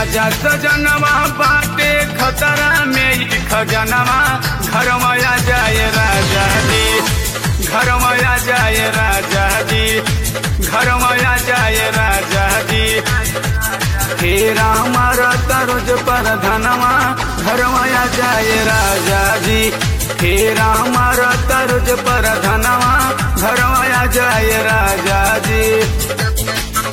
राजा सजनवा बाटे खतरा में ई खजनवा घर माया जाए राजा जी घर माया जाए राजा जी घर माया जाए राजा जी फेरा हमारा तरोज पर धनवा घर माया जाए राजा जी फेरा हमारा तरोज पर धनवा घर माया जाए राजा जी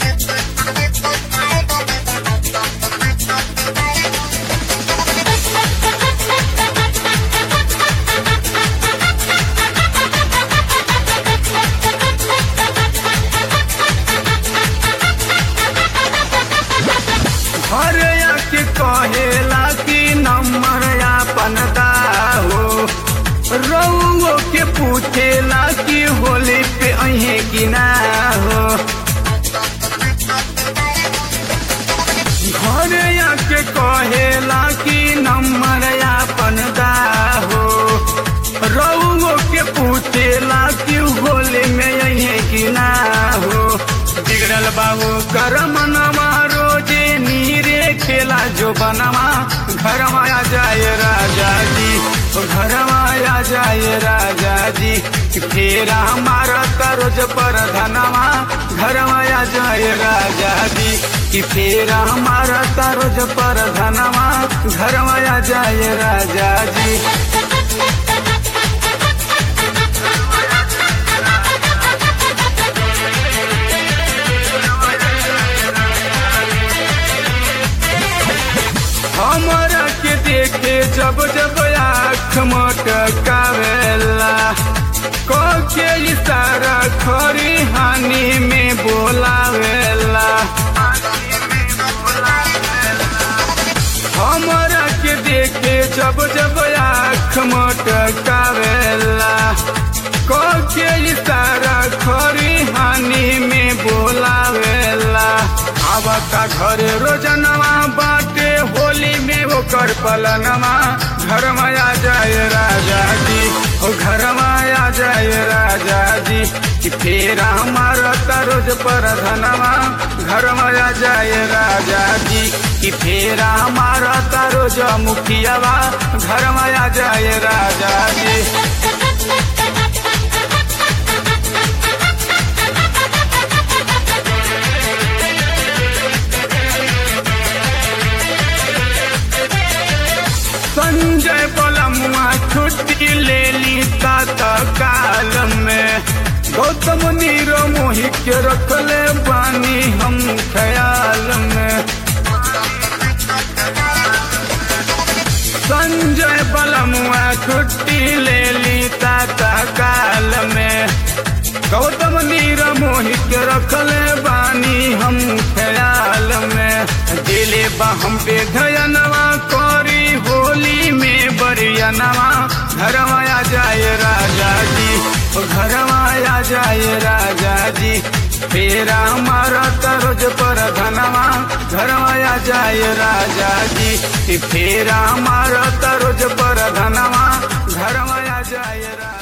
घर के कहेला कि नंबर आपन हो रउओ के पूछेला कि होली पे अहे कि ना हो घर के कहेला कि नंबर आपन हो रउओ के पूछेला कि होली में अहे कि ना हो बिगड़ल बाबू कर मनवा रोजे नीरे खेला जो बनवा घर माया जाए राजा जी घर माया जाए राजा जी फेरा हमारा तरोज पर धनवा घर माया जाए राजा जी कि फेरा हमारा तरोज पर धनवा घर माया जाए राजा जी हमरा के देखे जब जब आँख मटकावेला के इशारा खरी हानि में बोलावेला हमरा के देखे जब जब आँख मटकावेला के इशारा खरी हानि में बोलावेला आवता घरे रोजनवा बाटे होली में ओकर पलनवा घर माया जाए राजा जी ओ घर माया जाए राजा जी कि फेरा हमारा तरोज पर धनवा घर माया जाए राजा जी कि फेरा हमारा तरोज मुखियावा घर माया जाए राजा जी संजय बलमुआ छुट्टी ले ली तात काल में गौतम नीरो मोहि के रखले बानी हम ख्याल में संजय बलमुआ छुट्टी ले ली तात काल में गौतम नीर मोहि के रखले बानी हम ख्याल में दिले बा हम पे धयनवा करी होली में बरियनवा घर माया जाए राजा जी घर माया जाए राजा जी फेरा हमारा तरोज पर धनवा घर माया जाए राजा जी फेरा हमारा तरोज पर धनवा घर माया जाए राजा